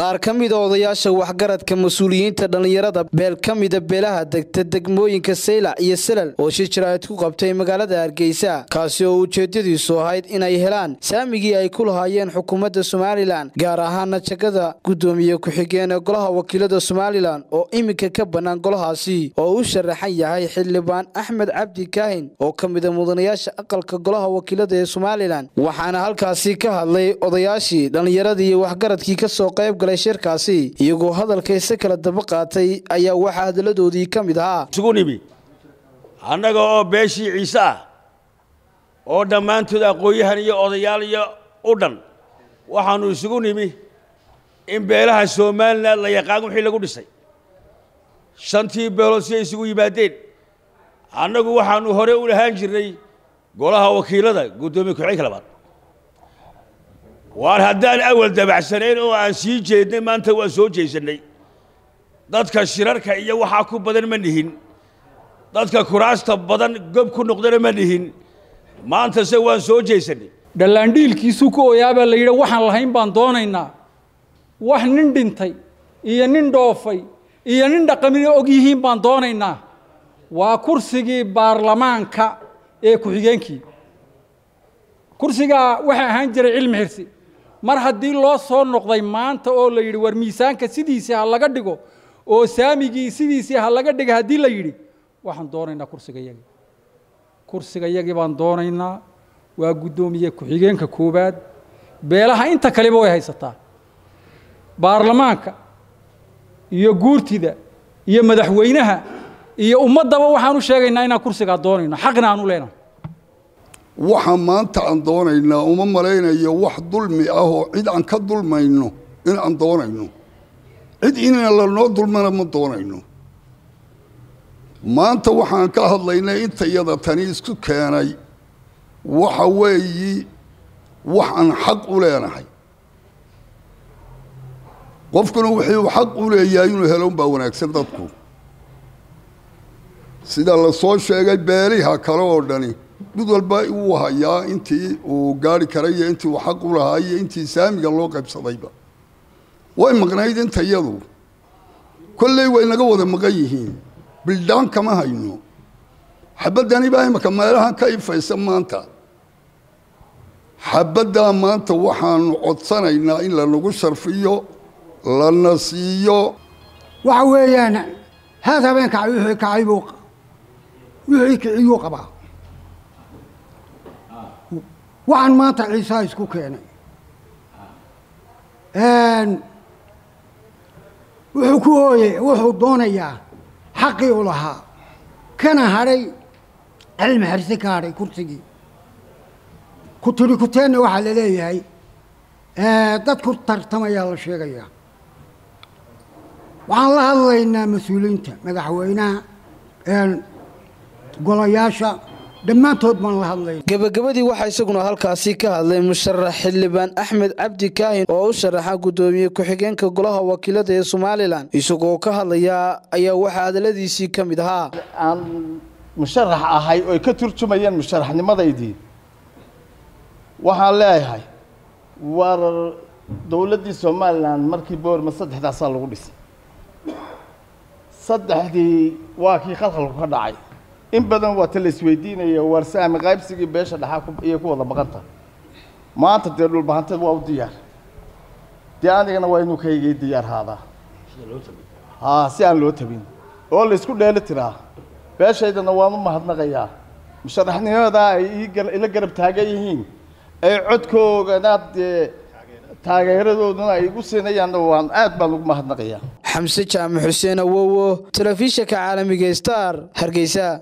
qaar ka mida odayaasha waxgaradka mas-uuliyiinta dhallinyarada beel ka mida beelaha degta degmooyinka saylac iyo salal oo shir jaraa'id ku qabtay magaalada hargeysa kaasi oo ujeedadiisu ahayd inay helaan saamigii ay ku lahaayeen xukuumadda somalilan gaar ahaana jagada guddoomiye ku-xigeen ee golaha wakiilada somalilan oo iminka ka bannaan golahaasi oo u sharaxan yahay xildhibaan axmed cabdi kaahin oo ka mida mudanayaasha aqalka golaha wakiilada ee somalilan waxaana halkaasi ka hadlay odayaashii dhallinyaradii iyo waxgaradkii kasoo qayb galay shirkaasi iyagoo hadalkayse kala daba qaatay ayaa waxaa hadaladoodii ka mid ahaa isugu nimi annaga oo beeshii ciise ah oo dhammaantood aqoon-yahan iyo odayaal iyo u dhan waxaannu isugu nimi in beelaha somalilan la yaqaan wixii lagu dhisay shantii beelood si ay isugu yimaadeen annagu waxaannu hore u lahaan jirnay golaha wakiilada guddoomiye ku-xigeenka labaad waar haddaan awal dabacsanayn oo aan sii jeednay maanta waan soo jeesannay dadka shirarka iyo waxaa ku badan ma nihin dadka kuraasta badan gob ku noqdana ma nihin maantase waan soo jeesannay dhallaandhiilkiisuu ku oyaabaa la yidhi waxaan lahayn baan doonaynaa wax nin dhintay iyo nin dhoofay iyo nin dhaqamina og yihiin baan doonaynaa waa kursigii baarlamaanka ee ku-xigeenkii kursigaa waxaa ahaan jiray cilmi xirsi mar haddii loo soo noqday maanta oo la yidhi war miisaanka sidiisii ha laga dhigo oo saamigii sidiisii ha laga dhiga haddii la yidhi waxaan doonaynaa kursiga yagii kursiga yagii baan doonaynaa waa guddoomiye ku-xigeenka koowaad beelaha inta kaleba way haysataa baarlamaanka iyo guurtida iyo madaxweynaha iyo ummaddaba waxaan u sheegaynaa inaan kursigaa doonayno xaqna aan u leenahay waxa maanta aan doonaynaa uma malaynayo wax dulmi ah oo cid aan ka dulmayno in aan doonayno cid inna lanoo dulmana ma doonayno maanta waxaan ka hadlaynay inta iyada tani isku keenay waxa weeyi wax aan xaq u leenahay qofkuna wixii uu xaq u leeyahay inuu helo unbaa wanaagsan dadku sida la soo sheegay beeliha kale oo dhani mid walba uu hayaa intii uu gaari karay iyo intii uu xaq u lahaa iyo intii saamiga loo qaybsadayba way maqnayd inta iyadu kolley way naga wada maqan yihiin bildhaan kama hayno xabaddani baa imaka meelahan ka ifaysa maanta xabaddaa maanta waxaanu codsanaynaa in lanagu sharfiyo lana siiyo waxa weeyaan haad habeen kacay wixii kacay buu wixii kiciyuu qabaa waxaan maanta ciisaa isku keenay wuxuu ku ooyey wuxuu doonayaa xaqii u lahaa kana hadhay cilmi xirsi ka hadhay kursigii ku tidhi kuteenna waxaa la leeyahay dad ku tartamayaa la sheegayaa waxaan la hadlaynaa mas-uuliyiinta madaxweynaha golayaasha dhammaantood baan la hadlayna gebagabadii waxaa isaguna halkaasi ka hadlay musharax xildhibaan axmed cabdi kaahin oo u sharaxa guddoomiye ku-xigeenka golaha wakiilada ee somalilan isagoo ka hadlayaa ayaa waxaa hadaladiisii ka mid ahaa aan musharax ahay oy ka turjumayeen musharaxnimadaydii waxaan leeyahay war dowladdii somalilan markii boorma saddexdaasaa lagu dhisay saddexdii waa kii khalkhalku ka dhacay in badan waa ta la isweydiinaya war saami qaybsigii beesha dhaxaa iyay ku wada baqanta maanta dee dhulbahanteed waa u diyaar dee anigana waa inuu kaygay diyaar haadaa haa si aan loo tabin oo la isku dheeli tiraa beeshaydana waan u mahadnaqayaa musharaxnimadaa ay ila garab taagan yihiin ay codkoogana dee taageeradooduna ay igu siinayaanna waan aad baan ugu mahadnaqayaa xamse jaamac xuseen awowo telefishinka caalamiga star hargeysa